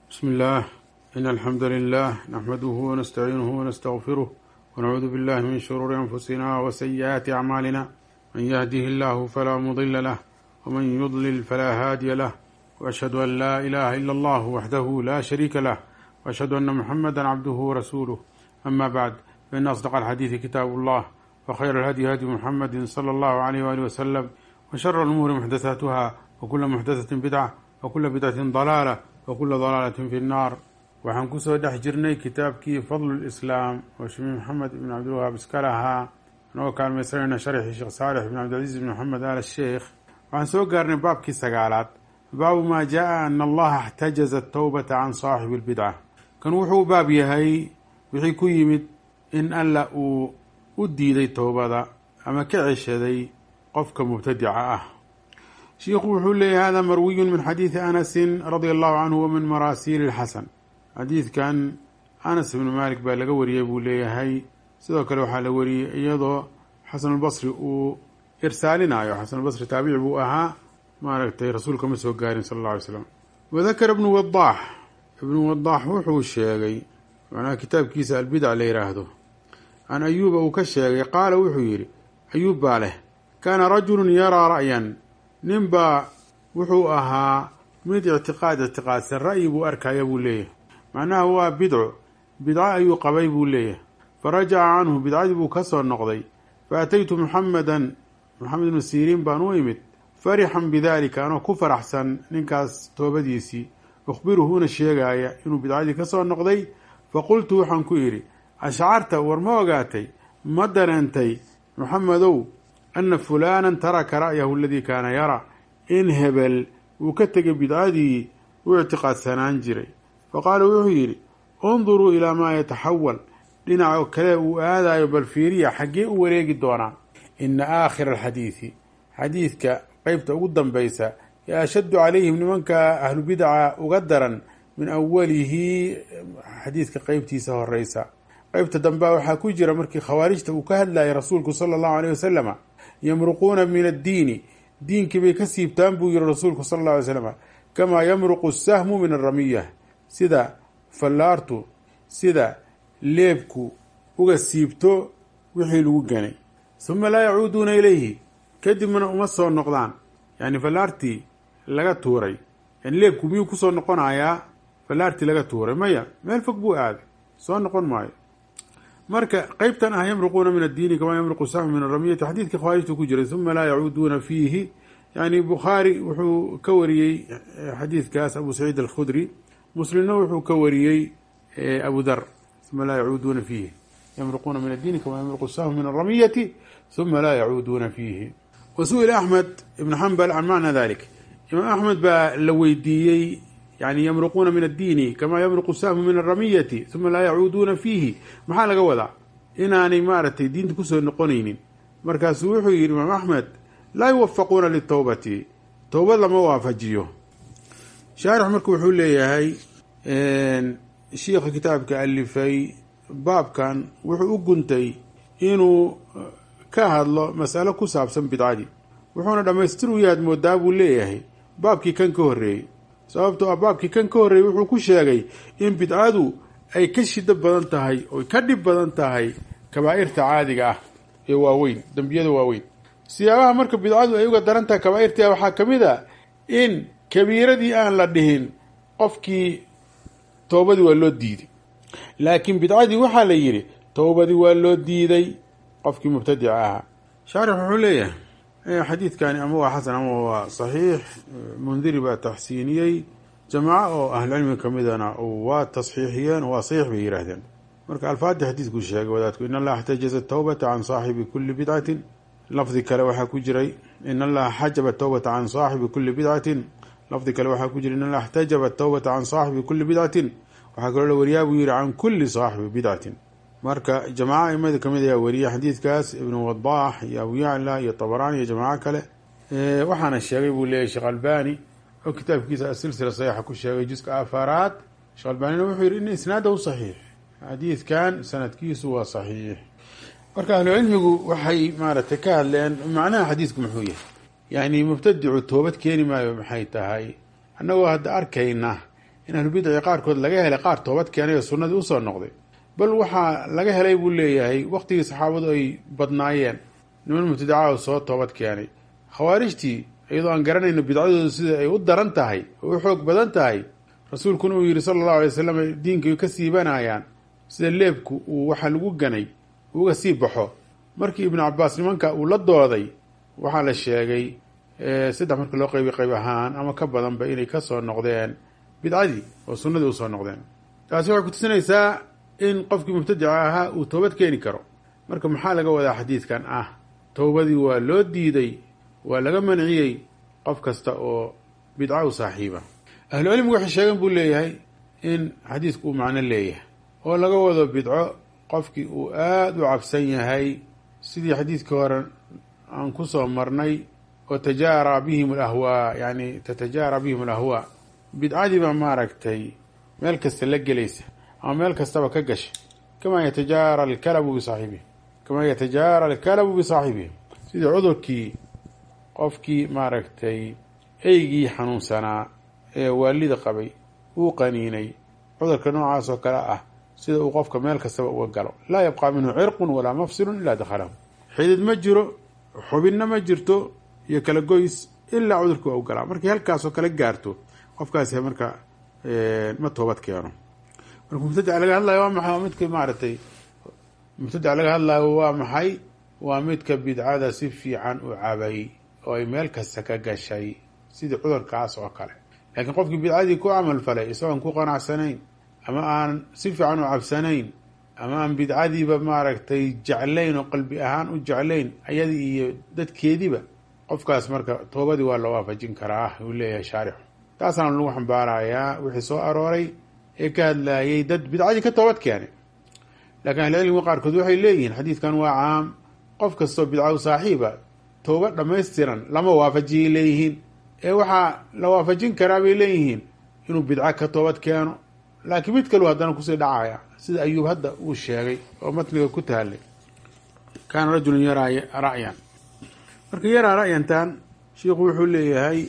بسم الله إن الحمد لله نحمده ونستعينه ونستغفره ونعوذ بالله من شرور أنفسنا وسيئات أعمالنا من يهده الله فلا مضل له ومن يضلل فلا هادي له وأشهد أن لا إله إلا الله وحده لا شريك له وأشهد أن محمدا عبده ورسوله أما بعد فإن أصدق الحديث كتاب الله وخير الهدي هدي محمد صلى الله عليه وآله وسلم وشر الأمور محدثاتها وكل محدثة بدعة وكل بدعة ضلالة وكل ضلالة في النار waxaan kusoo dhex jirnay kitaabkii fadlu lislaam oo shemi maxamed ibn cabdilwahaab iska lahaa anagoo kaalmaysanayna sharxii sheekh saalix ibn cabdilcaziz ibn maxamed al sheekh waxaan soo gaarnay baabkii sagaalaad baabu maa jaa ana allaha اxtajaza atawbata can saaxibi اlbidca kan wuxuu baab yahay wixii ku yimid in alla uu u diiday towbada ama ka ceshaday qofka mubtadica ah shiikhu wuxuu leeyahy hada marwiyu min xadiidi anasin radia allahu canhu wa min maraasiili اlxasan xadiidkan anas ibnu malik baa laga wariyey buu leeyahay sidoo kale waxaa la wariyey iyadoo xasanulbasri uu irsaalinayo xasanulbasri taabici buu ahaa maaragtay rasuulka ma soo gaarin sala alla alay slam wadakara ibnu wadaax ibnu wadaax wuxuu sheegay macnaha kitaabkiisa albidac la yidhaahdo can ayuuba uu ka sheegay qaala wuxuu yidhi ayuub baa leh kaana rajulun yaraa ra'yan nin baa wuxuu ahaa mid ictiqaad ictiqaadsan ra'yi buu arkaya buu leeyahay macnaha waa bidco bidco ayuu qabay buu leeyahay fa rajaca canhu bidcadii buu ka soo noqday fa ataytu muxamedan maxamed ibnu siriin baan u imid farixan bidaalika anoo ku faraxsan ninkaas toobadiisii ukhbiruhuuna sheegaaya inuu bidcadii ka soo noqday fa qultu waxaan ku idhi ashcarta war ma ogaatay ma dareentay muxamedow ana fulaanan taraka ra'yahu aladii kaana yara in hebel uu ka tegay bidcadii u ictiqaadsanaan jiray fa qaala wuxuu yidhi unduruu ilaa maa yataxawal dhinaca kale uu aadayo bal fiiriya xaggee u wareegi doonaa ina aakhira alxadiidi xadiidka qeybta ugu dambaysa ee ashaddu calayhim nimanka ahlubidaca uga daran min awalihi xadiidka qeybtiisa horeysa qeybta dambea waxaa ku jira markii khawaarijta uu ka hadlayay rasuulku sala allahu aleyh wasalama yamruquuna min addiini diinkii bay ka siibtaan buu yihi rasuulku sala alla alay slam kamaa yamruqu sahmu min aramiya sida fallaartu sida leebku uga siibto wixii lagu ganay suma laa yacuuduuna ilayhi kadibna uma soo noqdaan yani fallaartii laga tuuray yani leebku miyuu kusoo noqonayaa fallaartii laga tuuray maya meel fog buu aaday soo noqon maayo marka qeybtan ah yamruquuna min addiini kamaa yamruqu sahmu min aramiyati xadiidkii khawaarijtu ku jiray uma laa yacuuduuna fiihi yani bukhaari wuxuu ka wariyey xadiidkaas abu saciid alkhudri muslimna wuxuu ka wariyey abu dar uma laa yacuuduuna fiihi yamruquuna min addiini kamaa yamruqu sahmu min aramiyati uma laa yacuuduuna fiihi wa su-ila axmed ibn xambal can macna dalik imaam axmed baa la weydiiyey yani yamruquuna min addiini kamaa yamruqu sahmu min aramiyati uma laa yacuuduuna fiihi maxaa laga wadaa inaanay maaragtay diinta kusoo noqonaynin markaasuu wuxuu yihi imaam axmed laa yuwafaquuna litowbati towbad lama waafajiyo shaarix marka wuxuu leeyahay shiikha kitaabka alifay baabkan wuxuu u guntay inuu ka hadlo masalo ku saabsan bidcadii wuxuuna dhammaystir u yaad moodaa buu leeyahay baabkii kan ka horreeyey sababtoo ah baabkii kan ka horreeyey wuxuu ku sheegay in bidcadu ay ka shido badan tahay oy ka dhib badan tahay kabaa'irta caadiga ah ee waaweyn dembiyada waaweyn siyaabaha marka bidcadu ay uga daran tahay kabaa'irta waxaa ka mid a in kabiiradii aan la dhihin qofkii toobadii waa loo diiday laakiin bidcadii waxaa la yidhi towbadii waa loo diiday qofkii mubtadica ahaa shaarix wuxuu leeyahay xadiidkani ama waa xasan ama waa saxiix mundiri baa taxsiiniyey jamaaco oo ahlucilmiga ka midana waa tasxiixiyeen waa saxiix bay yihaahdeen marka alfaadii xadiidkuu sheegay wadaadku in allaha xtajaza towbata can saaxibi kuli bidcatin lafdi kale waxaa ku jiray in allaha xajaba towbata can saaxibi kuli bidcatin lafdi kale waxaa ku jira in allaha xtajaba towbata can saaxibi kuli bidcatin waxaa kaloo la wariyaa buu yihi can kuli saaxibi bidcatin marka jamaaco aimada kamid ayaa weriya xadiidkaas ibnu wadaax iyo abu yacla iyo tabaraani iyo jamaaco kale waxaana sheegay buu leeyahy sheekh albani oo kitaabkiisa asilsila saxiixa ku sheegay juska afaraad sheekh albanina wuxuu yihi in isnaadahu saxiix xadiidkan sanadkiisu waa saxiix marka ahlucilmigu waxay maaragtay ka hadleen macnaha xadiidku muxuu yahay yani mubtadicu toobad keeni maayo maxay tahay annagoo hadda arkayna in ahlubidci qaarkood laga helay qaar toobad keenay oo sunnadii usoo noqday bal waxaa laga helay buu leeyahay waqtigii saxaabadu ay badnaayeen niman mubtadaca oo soo toobad keenay khawaarijtii iyadoo aan garanayno bidcadoodu sida ay u daran tahay oo u xoog badan tahay rasuulkuna uu yidhi sala allahu alay wasalam diinkay ka siibanayaan sida leebku uu waxa lagu ganay uga sii baxo markii ibnu cabaas nimanka uu la dooday waxaa la sheegay saddex marka loo qaybi qayb ahaan ama ka badanba inay kasoo noqdeen bidcadii oo sunnadii usoo noqdeen taasi waxay kutusinaysaa in qofkii mubtadica ahaa uu toobad keeni karo marka maxaa laga wadaa xadiidkan ah towbadii waa loo diiday waa laga manciyey qof kasta oo bidca u saaxiiba ahlucilmigu waxay sheegeen buu leeyahay in xadiidku uu macno leeyahay oo laga wado bidco qofkii uu aada u cabsan yahay sidii xadiidkii hore aan kusoo marnay oo tajaara bihim alahwaa yani tatajaara bihim alahwaa bidcadiiba maaragtay meel kasta la gelaysa ama meel kastaba ka gasha kamaa yatajaara alkalabu bisaaxibihi kamaa yatajaara alkalabu bisaaxibihi sidii cudurkii qofkii maaragtay eygii xanuunsanaa ee waalida qabay uu qaniinay cudurka noocaas oo kale ah sida uu qofka meel kastaba uga galo laa yabqaa minhu cirqun walaa mafsilun ilaa dakhalahu xidid ma jiro xubinna ma jirto iyo kala goys ilaa cudurkii waa u galaa markii halkaasoo kale gaarto qofkaasi marka ma toobad keeno marka mubtadica laga hadlayo waa maxay waa midka maaragtay mubtadica laga hadlayo waa maxay waa midka bidcada si fiican u cabay oo ay meel kasta ka gashay sidii cudurkaas oo kale laakiin qofkii bidcadii ku camal falay isagoon ku qanacsanayn ama aan si fiican u cabsanayn ama aan bidcadiiba maaragtay jeclayn oo qalbi ahaan u jeclayn ayadii iyo dadkeediiba qofkaas marka toobadii waa loo waafajin karaa uu leeyahay shaarixu taasaana lagu xambaarayaa wixii soo arooray ee ka hadlayay dad bidcadii ka toobad keenay laakiin ahlicilmiga qaarkood waxay leeyihiin xadiidkan waa caam qof kastoo bidca u saaxiiba tooba dhammaystiran lama waafajiyay leeyihiin ee waxaa la waafajin karaa bay leeyihiin inuu bidco ka toobad keeno laakiin mid kalu haddana kusii dhacaya sida ayuub hadda uu sheegay oo matniga ku taallay kaana rajulun yaraa ra'yan marka yaraa ra'yantan shiikhu wuxuu leeyahay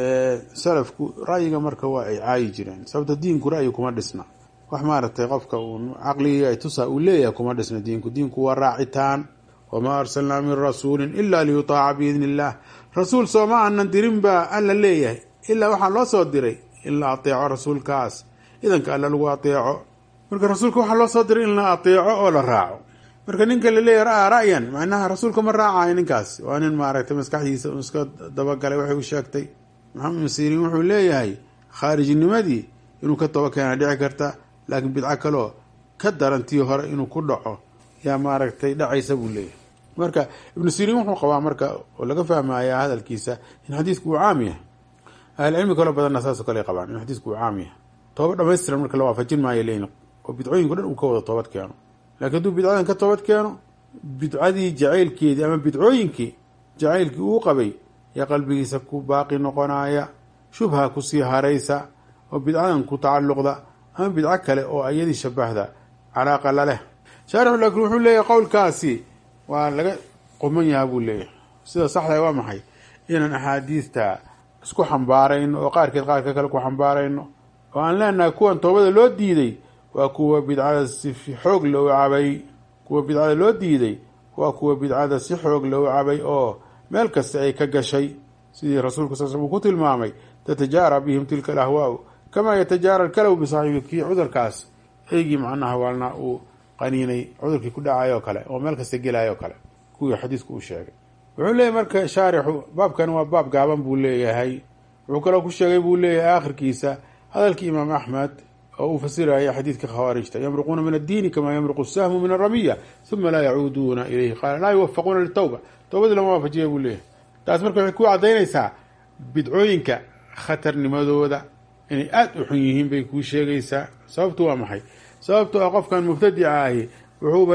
salafku ra'yiga marka waa ay caayi jireen sababta diinku ra'yi kuma dhisna wax maaragtay qofka uu caqligii ay tusaa uu leeyahay kuma dhisna diinku diinku waa raacitaan wamaa arsalnaa min rasuulin ila liyutaaca biidni illah rasuul sooma aanan dirin baa alla leeyahay ilaa waxaa loo soo diray in la ateeco rasuulkaas idanka alla lagu ateeco marka rasuulka waxaa loo soo diray in la ateeco oo la raaco marka ninka laleeyahy ra-a ra'yan macnaha rasuulka ma raacayo ninkaas waa nin maaragtay maskaxdiisa un iska dabagalay waxay u sheegtay maxamed masiiriin wuxuu leeyahay khaarijinimadii inuu ka toba keena dhici karta laakiin bidco kaloo ka darantii hore inuu ku dhaco yaa maaragtay dhacaysa buu leeyahay marka ibnu siriin wuxuu qabaa marka oo laga fahmaya hadalkiisa in xadiidku uu caam yahay ahlicilmi kaloo badanna saasoo kale qabaan in xadiidku uu caam yahay tooba dhamaystiran marka la waafajin maayo leyin oo bidcooyinku dhan uu ka wada toobad keeno laakiin hadduu bidcadan ka toobad keeno bidcadii jacaylkeedii ama bidcooyinkii jacaylkii uu qabay yaa qalbigiisa ku baaqi noqonaya shubha kusii haraysa oo bidcadan ku tacalluqda ama bidco kale oo ayadii shabahda calaaqa la leh shaarixu laakiin wuxuu leeyahay qowlkaasi waa laga quman yaha buu leeyahay sida saxda waa maxay inaan axaadiista isku xambaarayno oo qaarkeed qaarka kale ku xambaarayno oo aan leenahay kuwan toobada loo diiday waa kuwa bidcada si xoog loo cabay kuwa bidcada loo diiday waa kuwa bidcada si xoog loo cabay oo meel kasta ay ka gashay sidii rasuulku sal uu ku tilmaamay tatajaara bihim tilka alahwaau kamaa yatajaara alkalaw bisaaxibi kii cudurkaas eygii macnaha waalna uu qaniinay cudurkii ku dhacay oo kale oo meel kasta gelay oo kale kuwii xadiisku uu sheegay wuxuu leeyahy marka shaarixu baabkan waa baab gaaban buu leeyahay wuxuu kaloo ku sheegay buu leeyahay aakhirkiisa hadalkii imaam axmed oo uu fasiraya xadiidka khawaarijta yamruquuna min addiini kamaa yamruqu sahmu min aramiya uma laa yacuuduuna ilayhi qaala laa yuwafaquuna litawba towbadii lama waafajiya buu leeyahay taas marka waxay ku cadaynaysaa bidcooyinka khatarnimadooda inay aada u xun yihiin bay kuu sheegaysaa sababtu waa maxay sababto ah qofkan mubtadica ahi wuxuuba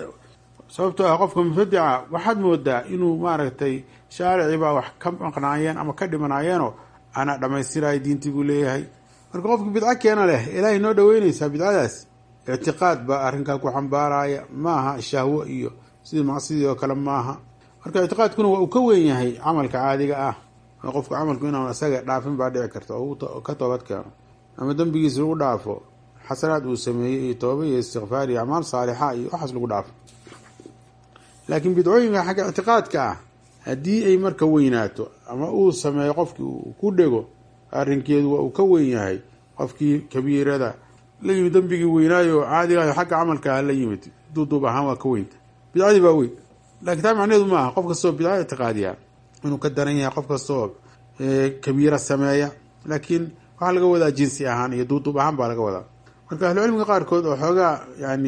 sababtoo ah qofka mubtadica waxaad moodaa inuu maaragtay shaaricibaa wax ka maqnaayeen ama ka dhimanaayeenoo anaa dhammaystirayo diintii buu leeyahay marka qofka bidco keena leh ilaahay noo dhaweynaysaa bidcadaas ictiqaad baa arrinkaa ku xambaaraya maaha shahwo iyo sidii macsidii oo kale maaha marka ictiqaadkuna waa uu ka weyn yahay camalka caadiga ah oo qofka camalku inaan isaga dhaafin baa dhici karta oo ka toobad keeno ama dembigiisa lagu dhaafo xasanaad uu sameeyey iyo tooba iyo istikfaar iyo acmaal saalixa iyo waxaas lagu dhaafo laakiin bidcooyinka xagga ictiqaadka ah haddii ay marka weynaato ama uu sameeyo qofkii uu ku dhego arrinkeedu waa uu ka weyn yahay qofkii kabiirada la yimid dembigii weynaayo caadigayo xagga camalka ah la yimid duuduub ahaan waa ka weynta bidcadii baa weyn laakiin taa macnaheedu ma aha qof kastoo bidca ictiqaadiya inuu ka daran yahay qof kastoo kabiira sameeya laakiin waxaa laga wadaa jinsi ahaan iyo duuduub ahaan baa laga wadaa marka ahlucilmiga qaarkood oo xoogaa yani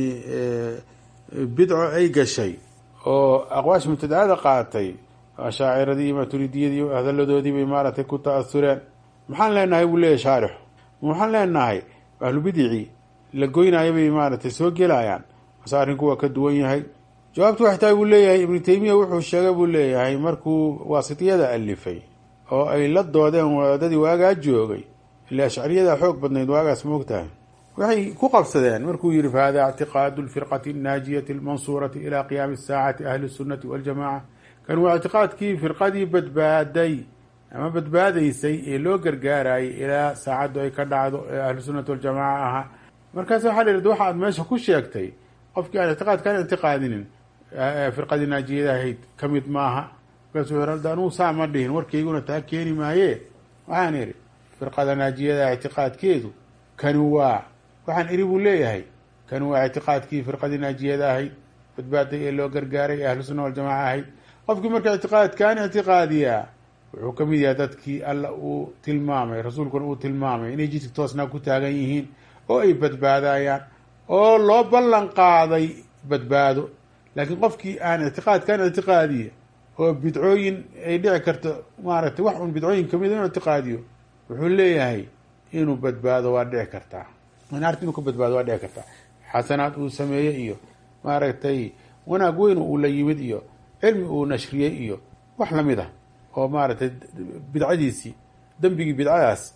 bidco ay gashay oo aqwaasha mubtadacada qaatay ashaaciradii iyo maturidiyadii hadalladoodii bay maaragtay ku ta-asureen maxaan leenahay buu leeyahy shaarixu waxaan leenahay ahlubidicii la goynaayo bay maaragtay soo gelayaan mase arrinku waa ka duwan yahay jawaabtu waxay tahay buu leeyahay ibnu taymiya wuxuu sheegay buu leeyahay markuu waasitiyada alifay oo ay la doodeen wadaadadii waagaa joogay ile ashcariyada xoog badnayd waagaas moogtahay waxay ku qabsadeen markuu yihi fahada ictiqaadu lfirqati annaajiyati almansuurati ila qiyaami saacati ahli sunnati waljamaca kan waa ictiqaadkii firqadii badbaaday ama badbaadaysay ee loo gargaarayay ilaa saacaddu ay ka dhacdo ee ahlu sunnati waljamaca ahaa markaas waxaa la yidhahda waxa aad meesha ku sheegtay qofkii aan ictiqaadkaan ictiqaadinin firqadii naajiyada ahayd ka mid maaha markaasu wuxuu anugu saa ma dhihin warkayguna taa keeni maaye waxaan idhi firqada naajiyada ictiqaadkeedu kani waa waxaan idhi buu leeyahay kani waa ictiqaadkii firqadii naajiyada ahayd badbaaday ee loo gargaaray ee ahlu sunna waljamaca ahayd qofkii marka ictiqaadkaan ictiqaadiyaa wuxuu ka mid yahay dadkii alla uu tilmaamay rasuulkuna uu tilmaamay inay jidka toosnaa ku taagan yihiin oo ay badbaadayaan oo loo ballan qaaday badbaado laakiin qofkii aan ictiqaadkaan ictiqaadiya oo bidcooyin ay dhici karto maaragtay wax un bidcooyin kamid inuu ictiqaadiyo wuxuu leeyahay inuu badbaado waa dhici kartaa naarta inuu ka badbaado waa dhici kartaa xasanaad uu sameeye iyo maaragtay wanaag weyn uu la yimid iyo cilmi uu nashriyey iyo wax lamid ah oo maaragtay bidcadiisii dembigii bidcadaas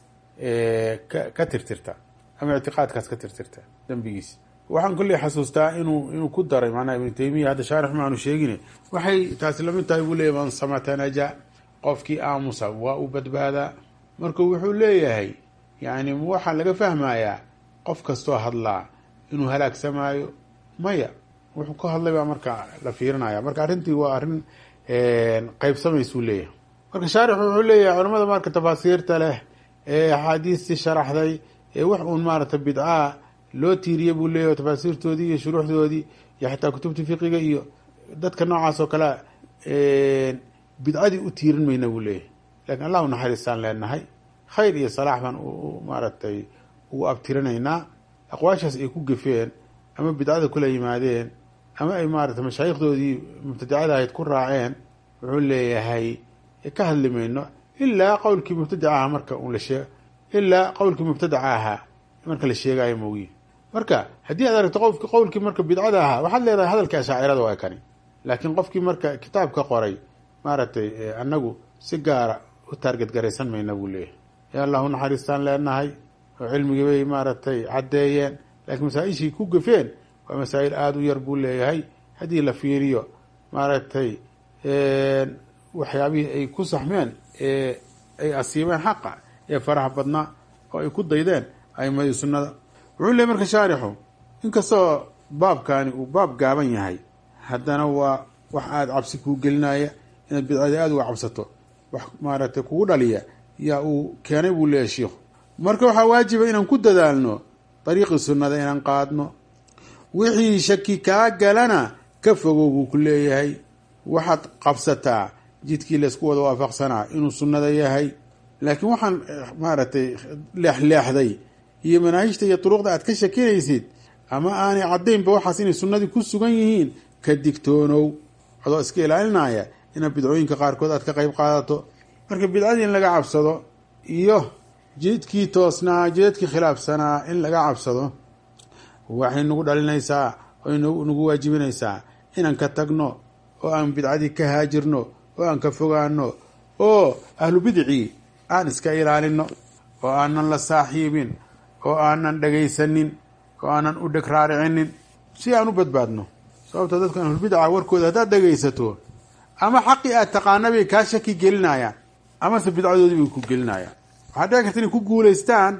ka ka tirtirta ama ictiqaadkaas ka tirtirta dembigiisi waxaan kolley xasuustaa inuu inuu ku daray macnaha ibnu taymiya hadda shaarix ma aanu sheegine waxay taasi lamid tahay buu leeyahy man samata naja qofkii aamusa waa uu badbaadaa marka wuxuu leeyahay yani waxaa laga fahmayaa qof kastoo hadlaa inuu halaagsamaayo maya wuxuu ka hadlay baa marka la fiirinaya marka arrintii waa arrin qeybsamaysuu leeyahay marka shaarix wuxuu leeyahay culamada marka tafaasiirta leh ee axaadiistii sharaxday ee wax uun maaragtay bidcaa loo tiiriye buu leeyahy tafaasiirtoodii iyo shuruuxdoodii iyo xataa kutubta fiqiga iyo dadka noocaas oo kale bidcadii u tiirin mayna buu leeyahay lakin allah u naxariistaan leenahay khayr iyo salaax baan maaragtay ugu abtirinaynaa aqwaashaas ay ku gefeen ama bidcada kula yimaadeen ama ay maaragtay mashaayikhdoodii mubtadicada ahayd ku raaceen wuxuu leeyahay ka hadli mayno ilaa qowlkii mubtadica aha marka un la shee ilaa qowlkii mubtadaca ahaa marka la sheegayo moogiye marka haddii aad aragto qofki qowlkii marka bidcada ahaa waxaad leedahay hadalkii ashaacirada waa kani laakiin qofkii marka kitaabka qoray maaragtay anagu si gaara u taarget garaysan mayna buu leeyahay ya allahu naxariistaan leenahay oo cilmigii bay maaragtay caddeeyeen laakiin masaa-ishii ku gafeen waa masaa'il aada u yar buu leeyahay haddii la fiiriyo maaragtay waxyaabihii ay ku saxmeen ee ay asiibeen xaqa ee faraha badnaa oo ay ku daydeen aimadii sunnada wuxuu leey marka shaarixu inkastoo baabkaani uu baab gaaban yahay haddana waa wax aada cabsi kuu gelinaya inaad bidcadii aada uga cabsato wax maaragtay kugu dhaliya yaa uu keenay buu leeyahy shiikhu marka waxaa waajiba inaan ku dadaalno dariiqii sunnada inaan qaadno wixii shaki kaa galana ka fogow buu ku leeyahay waxaad qabsataa jidkii laysku wada waafaqsanaa inuu sunnada yahay laakiin waxaan maaragtay leexleexday iyo manaahijta iyo duruqda aad ka shakinaysid ama aanay caddaynba waxaas inay sunnadii ku sugan yihiin ka digtoonow adoo iska ilaalinaya inaad bidcooyinka qaarkood aad ka qayb qaadato marka bidcadii in laga cabsado iyo jidkii toosnaa jidadkii khilaafsanaa in laga cabsado waxay nagu dhalinaysaa oy nagu waajibinaysaa inaan ka tagno oo aan bidcadii ka haajirno oo aan ka fogaano oo ahlu bidcii aan iska ilaalino oo aanan la saaxiibin oo aanan dhagaysanin oo aanan u dheg raaricinin si aan u badbaadno sababto dadkan ahlulbidca warkooda haddaad dhagaysato ama xaqii aad taqaana bay kaa shaki gelinayaan amase bidcadoodii bay ku gelinayaan waxaa dhici karta inay ku guulaystaan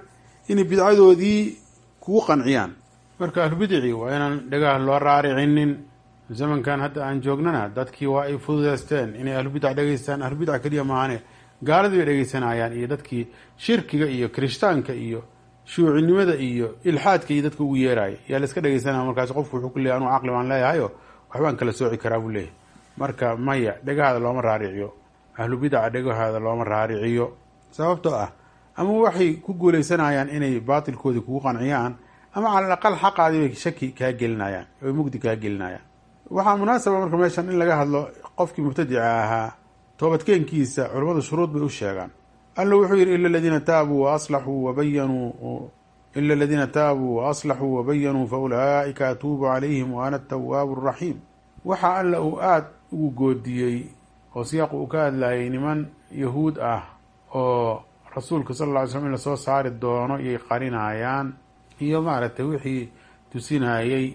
inay bidcadoodii kugu qanciyaan marka ahlubidici waa inaan dhagaha loo raaricinin zamankan hadda aan joognana dadkii waa ay fududeysteen inay ahlubidac dhegeystaan ahlubidac keliya maahane gaaladii bay dhegeysanayaan iyo dadkii shirkiga iyo kirishtaanka iyo shuucinimada iyo ilxaadka iyo dadka ugu yeeraya yaa la iska dhegeysanaya markaas qofku wuxuu ku leeyahy anuu caqli baan leeyahayo waxbaan kala sooci karaa buu leeyahy marka maya dhagahaada looma raariciyo ahlubidaca dhagahaada looma raariciyo sababtoo ah ama waxay ku guuleysanayaan inay baatilkoodii kugu qanciyaan ama cala alaqal xaqaadii bay shaki kaa gelinayaan oy mugdi kaa gelinayaan waxaa munaasaba marka meeshan in laga hadlo qofkii mubtadica ahaa toobadkeenkiisa culammadu shuruud bay u sheegaan alla wuxuu yidhi ila aladiina taabuu waaslaxuu wabayanuu ila aladiina taabuu waaslaxuu wabayanuu fa ulaa'ika atuubu calayhim wa ana atawaabu araxiim waxaa alla uu aada ugu goodiyey oo siyaaq uu ka hadlayay niman yahuud ah oo rasuulka sal alla ly slam in lasoo saari doono iyay qarinayaan iyo maaragtay wixii tusinayey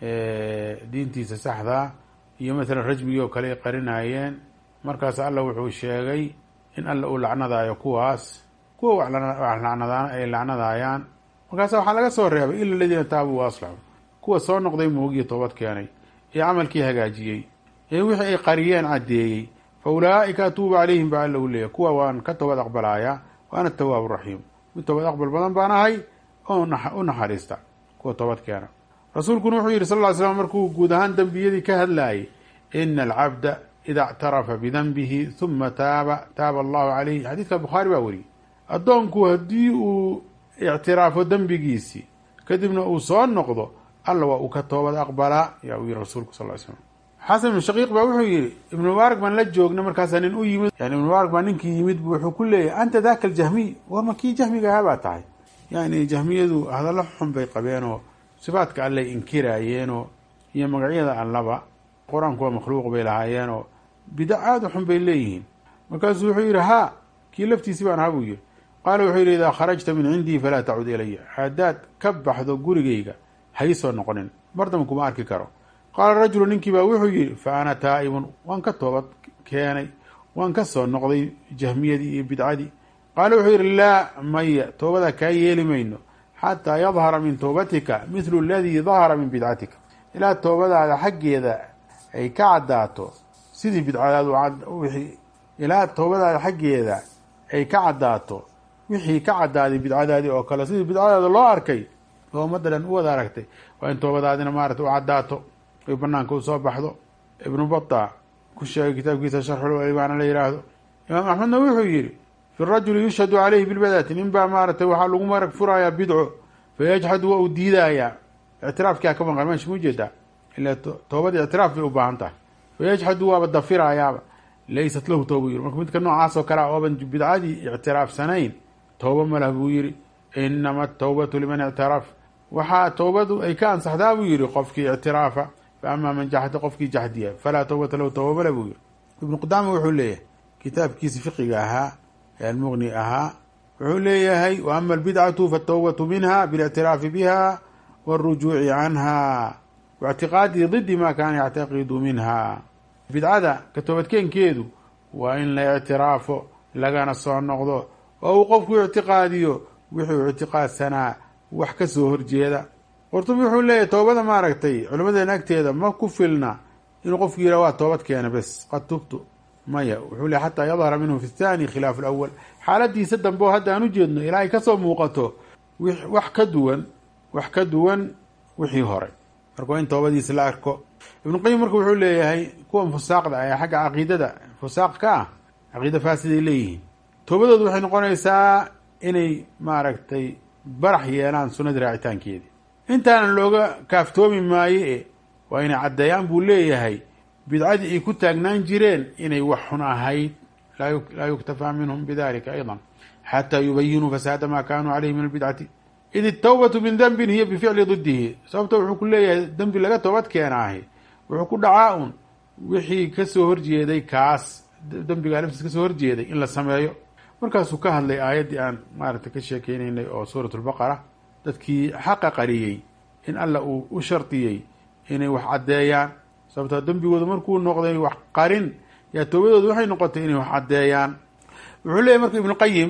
diintiisa saxda iyo maalan rajmigii oo kale ay qarinayeen markaas alla wuxuu sheegay in alla uu lacnadayo kuwaas kuwa wax lacnadaan ay lacnadayaan markaasa waxaa laga soo reebay ila aladiina taabuu wa aslaxuu kuwa soo noqday moogiyo toobad keenay ee camalkii hagaajiyey ee wixii ay qariyeen caddeeyey fa ulaa'ika atuubu calayhim baa alla u leeyahy kuwa waan ka toobad aqbalayaa wa ana atawaabu raxiim mid toobad aqbal badan baan ahay oo u naxariista kuwa toobad keena rasuulkuna wuxuu yidhi sal ll ly slam markuu guud ahaan dembiyadii ka hadlaayay ina alcabda ida اctarafa bidanbihi huma taaba taaba allahu calayh xadiidka bukhaari baa weriyey addoonku haddii uu ictiraafo dembigiisii kadibna uu soo noqdo alla waa uu ka toobad aqbalaa yaa uu yihi rasuulku sal ly slam xasan ibnu shaqiiq baa wuxuu yihi ibnu mubaarak baan la joogna markaasaa nin u yimid yani ibnu mubaarak baa ninkii yimid bu wuxuu ku leeyahy anta daka aljahmiy warma kii jahmiga ahaa baa tahay yani jahmiyadu hadallo xun bay qabeenoo sifaadka allay inkiraayeenoo iyo magacyada allaba qur-aanku waa makhluuq bay lahaayeenoo bidac aada u xun bay leeyihiin markaasuu wuxuu yidhi haa kii laftiisii baan ahaa buu yihi qaala wuxuu yidhi idaa kharajta min cindii falaa tacud ilaya haddaad ka baxdo gurigayga hay soo noqonin mardama kuma arki karo qaala rajulu ninkii baa wuxuu yidhi fa ana taa'ibun waan ka toobad keenay waan ka soo noqday jahmiyadii iyo bidcadii qaala wuxuu yidhi laa maya toobadaa kaa yeeli mayno xataa yadhara min toobatika mithlu aladii dahara min bidcatika ilaa toobadaada xaggeeda ay ka caddaato sidii bidcadaadu wixii ilaa toobadaada xaggeeda ay ka caddaato wixii ka caddaaday bidcadaadii oo kale sidii bidcadaada loo arkay oo ummadda dhan u wada aragtay waa in toobadaadina maarata u caddaato ay banaanka u soo baxdo ibnu bata ku sheegay kitaabkiisa sharxul imaana la yidhaahdo imaam axmedna wuxuu yidhi fi rajuli yushhadu caleyhi bilbadati nin baa maaratay waxaa lagu marag furayaa bidco fayajxadu waa uu diidayaa ictiraafkia ka maqan meesha ma ujeedaa ilaa toobada ictiraaf bay u baahan tahay fayajxadu waaba dafirayaaba laysat lahu tooba yiri marka midka noocaas oo kale a ooban bidcadii ictiraafsanayn tooba malah buu yihi inama atawbatu liman ictaraf waxaa toobadu ay ka ansaxdaa buu yihi qofkii ictiraafa fa amaa man jaxda qofkii jaxdiya falaa towbata lahu tooba male buu yihi ibnu qudaama wuxuu leeyahay kitaabkiisi fiqiga ahaa ee almuqni ahaa wuxuu leeyahay wa ama albidcatu faatawbatu minha biاlictiraafi biha wاlrujuuci canha waictiqaadi didi ma kaana yactaqidu minha bidcada ka toobadkeenkeedu waa in la ictiraafo lagana soo noqdo oo uu qofku ictiqaadiyo wuxuu ictiqaadsanaa wax ka soo horjeeda qurtubi wuxuu leeyahay toobada maaragtay culimadeena agteeda ma ku filna inuu qofku yidhah waa toobad keena bes qad tubtu maya wuxuu leeyahy xataa yadhara minhu fi thani khilaaf alawal xaaladiisa dambe oo hadda aan ujeedno ilaa ay kasoo muuqato wax ka duwan wax ka duwan wixii hore marka waa in toobadiisa la arko ibnu qayim marka wuxuu leeyahay kuwan fusaaqda ee xagga caqiidada fusaaq ka ah caqiida faasiday leeyihiin toobadoodu waxay noqonaysaa inay maaragtay barax yeelaan sunnadii raacitaankeedii intaanan looga kaaftoomi maayo e waa inay caddeeyaan buu leeyahay bidcadii ay ku taagnaan jireen inay wax xun ahayd laa yuktafaa minhum bidalika ayضa xataa yubayinuu fasaada ma kanuu caleyhi min albidcati id itawbatu min dembin hiya bificli didihi sababto wuxuu ku leeyahay dembi laga toobad keenaahi wuxuu ku dhacaa un wixii kasoo horjeeday kaas dembigaa laftiis kasoo horjeeday in la sameeyo markaasuu ka hadlay aayaddii aan maaragtay ka sheekeynaynay oo suurat lbaqara dadkii xaqa qariyey in alla uu u shardiyey inay wax caddeeyaan sababtoo dembigooda markuu noqday wax qarin yaa toobadooda waxay noqotay inay wax caddeeyaan wuxuu leeyahy marka ibnu qayim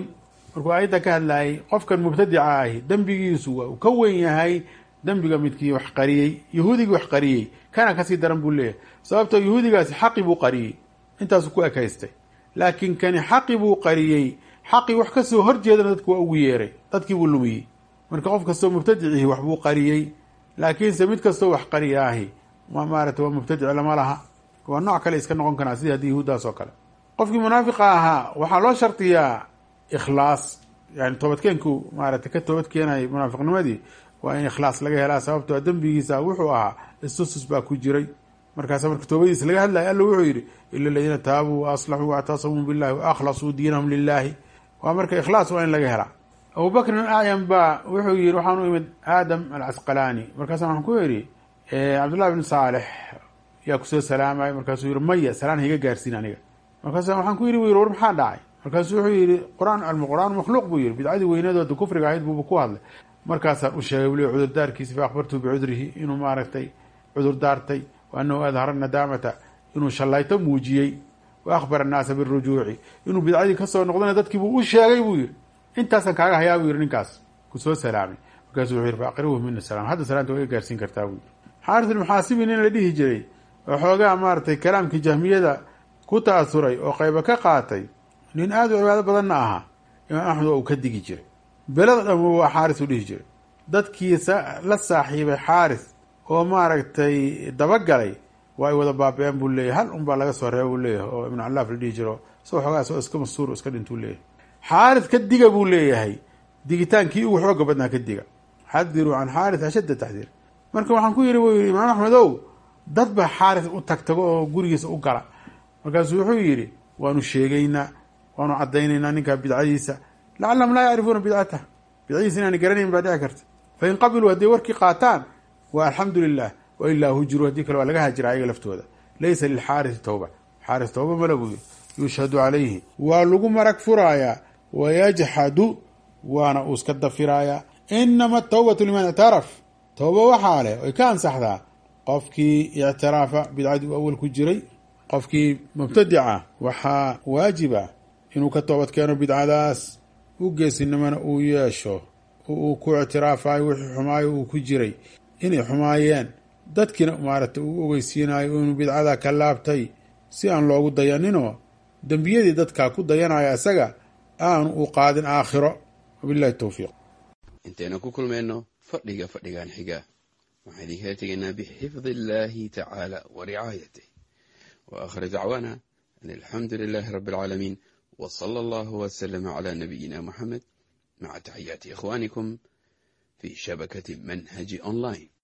markuu aayadda ka hadlayay qofkan mubtadica ahi dembigiisu waa uu ka wen yahay dembiga midkii wax qariyey yahuudigii wax qariyey kana kasii daran buu leeyahay sababtoo yahuudigaasi xaqi buu qariyey intaasuu ku ekaystay laakiin kani xaqi buu qariyey xaqii wax kasoo horjeedana dadku waa ugu yeeray dadkii buu lumiyey marka qof kastoo mubtadicihi waxbuu qariyey laakiinse mid kastoo wax qariya ahi maarata waa mubtadic lama laha waa nooc kale iska noqon karaa sidii haddii yahuuddaas oo kale qofkii munaafiqa ahaa waxaa loo shardiyaa ikhlaas yani toobadkeenku maarata ka toobad keenayay munaafiqnimadii waa in ikhlaas laga helaa sababtoo dembigiisa wuxuu ahaa istusus baa ku jiray markaasa marka toobadiisa laga hadlaya alla wuxuu yidhi ila aladiina taabuu wa aslaxuu waactasamuu billahi wa akhlasuu diinahum lilahi waa marka ikhlaas waa in laga helaa abubakrin acyam baa wuxuu yihi waxaan u imid aadam alcasqalaani markaasa waxaan ku yidhi cabdullahi bn saalex yaa kusoo salaamay markaasuu yihi maya salaan higa gaarsiin aniga markaasa waxaan ku yidhi bu yiri war maxaa dhacay markaasuu wuxuu yihi quraan alqur'aan makhluuq buu yihi bidcadii weynadooda kufriga ahayd buuba ku hadlay markaasaan u sheegay buli cudurdaarkiisi fa akhbartuu bicudrihi inuu maaragtay cudur daartay wa anahu adhara nadaamata inuu shallayto muujiyey wa akhbara annaasa birujuuci inuu bidcadii kasoo noqdana dadkiibuu u sheegay buu yihi intaasaan kaaga hayaa buu yihi ninkaas kusoo salaamay markaasuu wuxuu yihi fa aqribuhu mina salaam hadda salaanta waa iga gaarsiin kartaa buu yihi xaaris ilmuxaasibi nin la dhihi jiray oo xoogaa maaratay kalaamkii jahmiyada ku ta'asuray oo qayba ka qaatay nin aada u cibaado badanna ahaa imaam axmed waa uu ka digi jiray belada dhan waa xaaris u dhihi jiray dadkii la saaxiibay xaaris oo maaragtay dabagalay waa ay wada baaba-een buu leeyahy hal un baa laga soo reeba buu leeyahay oo ibnu callaaf la dhihi jiro isagoo xoogaa isagoo iska mastuur iska dhintuu leeyahay xaaris ka diga buu leeyahay digitaankii ugu xooga badnaa ka diga xadiruu can xaaris ashadda taxdiir marka waxaan ku yidhi buu yihi imaam axmedow dad ba xaaris u tagtago oo gurigiisa u gala markaasuu wuxuu yidhi waanu sheegaynaa waanu caddaynaynaa ninkaa bidcadiisa lacallahum laa yacrifuuna bidcatah bidcadiisa inaana garanayn baa dhici karta fain qabiluu hadday warkii qaataan waa alxamdu lilah wa ilaa hujiruu haddii kale waa laga hajira ayaga laftooda laysa lilxaarisi tawba xaaris tawba mala buu yidhi yushhadu calayhi waa lagu marag furaayaa wayajxadu waana uu iska dafiraayaa inama atawbatu liman ictaraf towba waxaa leh oy ka ansaxdaa qofkii ictiraafa bidcadii u awal ku jiray qofkii mubtadica waxaa waajiba inuu ka toobad keeno bidcadaas u geesinimana uu yeesho oo uu ku ictiraafayo wixii xumaayo uu ku jiray inay xumaayeen dadkiina maaragtay uu ogeysiinayo inuu bidcada ka laabtay si aan loogu dayaninoo dembiyadii dadkaa ku dayanaya isaga aanu u qaadin aakhiro wabillahi towfiiq intaynu ku kulmayno fadhiga fadhigan xiga waxaan idinkala tegaynaa bixifdi illaahi tacaala wa ricaayatih wa aakhir dacwaana an alxamdu lilaahi rabbi alcaalamiin wa sala allahu wasalama calaa nabiyina muxamed maca taxiyaati ikhwaanikum fii shabakati manhaji online